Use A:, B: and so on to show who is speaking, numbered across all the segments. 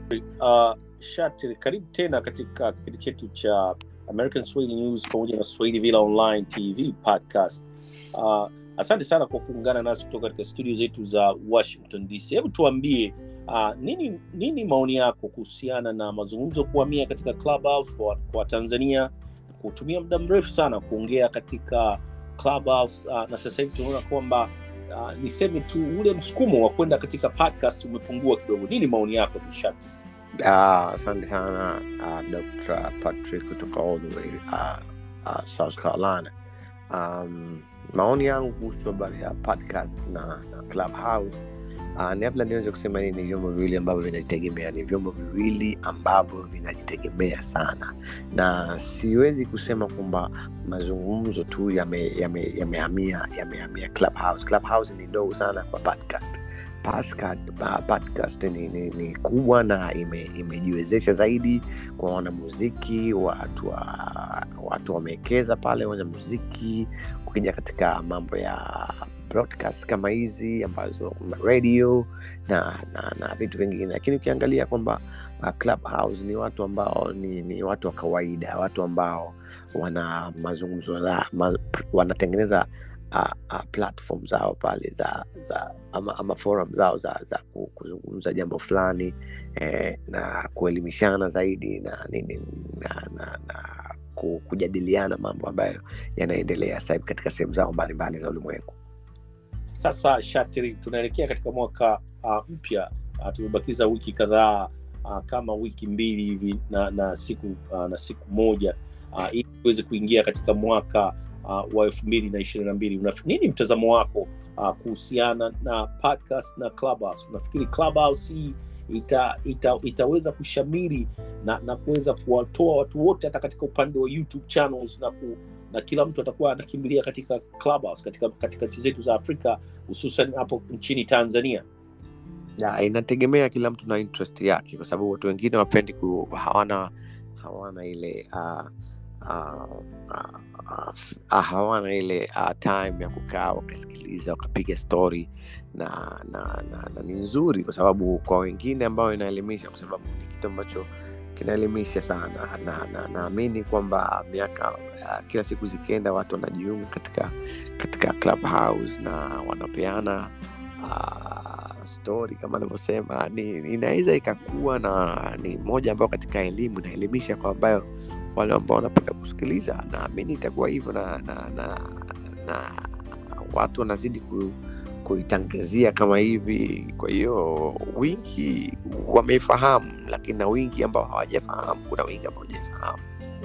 A: Uh, Shatil, karibu tena katika kipindi chetu cha American Swahili News pamoja na Swahili Villa Online TV podcast. Uh, asante sana kwa kuungana nasi kutoka katika studio zetu za Washington DC. Hebu tuambie uh, nini nini maoni yako kuhusiana na mazungumzo kuhamia katika Clubhouse kwa, kwa Tanzania kutumia muda mrefu sana kuongea katika Clubhouse uh, na sasa hivi tunaona kwamba uh, niseme tu ule msukumo wa kwenda katika podcast umepungua kidogo. Nini maoni yako Nishati?
B: Ah, asante sana uh, Dr. Patrick kutoka all the way uh, uh, South Carolina. Um, maoni yangu kuhusu habari ya podcast na, na Clubhouse uh, ni labda niweze kusema hii ni vyombo viwili ambavyo vinajitegemea, ni vyombo viwili ambavyo vinajitegemea sana, na siwezi kusema kwamba mazungumzo tu yamehamia yame, yamehamia yamehamia Clubhouse. Clubhouse ni ndogo sana kwa podcast podcast, uh, podcast ni, ni, ni kubwa na ime, imejiwezesha zaidi kwa wanamuziki watu wa, watu wamewekeza pale wanamuziki ukija katika mambo ya broadcast kama hizi ambazo radio na, na, na vitu vingine lakini ukiangalia kwamba uh, clubhouse ni watu ambao ni, ni watu wa kawaida watu ambao wana mazungumzo ma, wanatengeneza uh, uh, platform zao pale za, za ama, ama forum zao za, za kuzungumza jambo fulani eh, na kuelimishana zaidi na nini na, na, na kujadiliana mambo ambayo yanaendelea sasa katika sehemu zao mbalimbali za ulimwengu
A: sasa shatiri tunaelekea katika mwaka uh, mpya uh, tumebakiza wiki kadhaa uh, kama wiki mbili hivi na, na siku uh, na siku moja uh, ili tuweze kuingia katika mwaka uh, wa elfu mbili na ishirini na mbili nini mtazamo wako uh, kuhusiana na podcast na clubhouse unafikiri clubhouse hii ita, ita, itaweza kushamiri na, na kuweza kuwatoa watu wote hata katika upande wa youtube channels na ku, na kila mtu atakuwa anakimbilia katika clubhouse katika katika nchi zetu za afrika hususan hapo nchini tanzania
B: ya, inategemea kila mtu na interest yake kwa sababu watu wengine wapendi ku, hawana hawana ile uh, uh, uh, uh, hawana ile uh, time ya kukaa wakasikiliza wakapiga story na na, na, na ni nzuri kwa sababu kwa wengine ambao inaelimisha kwa sababu ni kitu ambacho kinaelimisha sana na naamini na, kwamba miaka uh, kila siku zikienda watu wanajiunga katika katika clubhouse na wanapeana uh, story kama anavyosema ni inaweza ikakuwa na ni moja ambayo katika elimu inaelimisha kwa ambayo wale ambao wanapenda kusikiliza naamini itakuwa hivyo na, na, na, na watu wanazidi ku, kuitangazia kama hivi kwa hiyo wingi wameifahamu lakini na wingi ambao hawajafahamu kuna wingi ambao hawajafahamu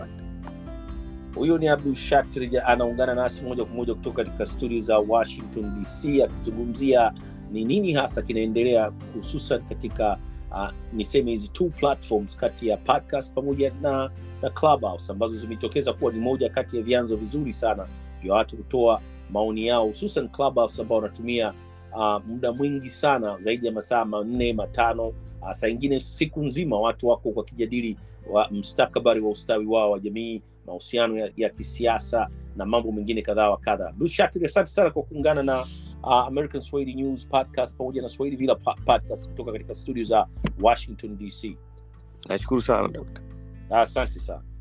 A: huyo ni abdul shatri anaungana nasi moja kwa moja kutoka katika studio za washington dc akizungumzia ni nini hasa kinaendelea hususan katika uh, niseme hizi two platforms kati ya podcast pamoja na, na clubhouse ambazo zimetokeza kuwa ni moja kati ya vyanzo vizuri sana vya watu kutoa maoni yao hususan clubhouse ambao wanatumia uh, muda mwingi sana zaidi ya masaa manne matano uh, saa ingine siku nzima watu wako wakijadili wa mstakabari wa ustawi wao wa jamii mahusiano ya, ya kisiasa na mambo mengine kadhaa wa kadha bushatri asante sana kwa kuungana na uh, american swahili news podcast pamoja na swahili villa podcast kutoka katika studio za washington dc
B: nashukuru sana dokta
A: asante sana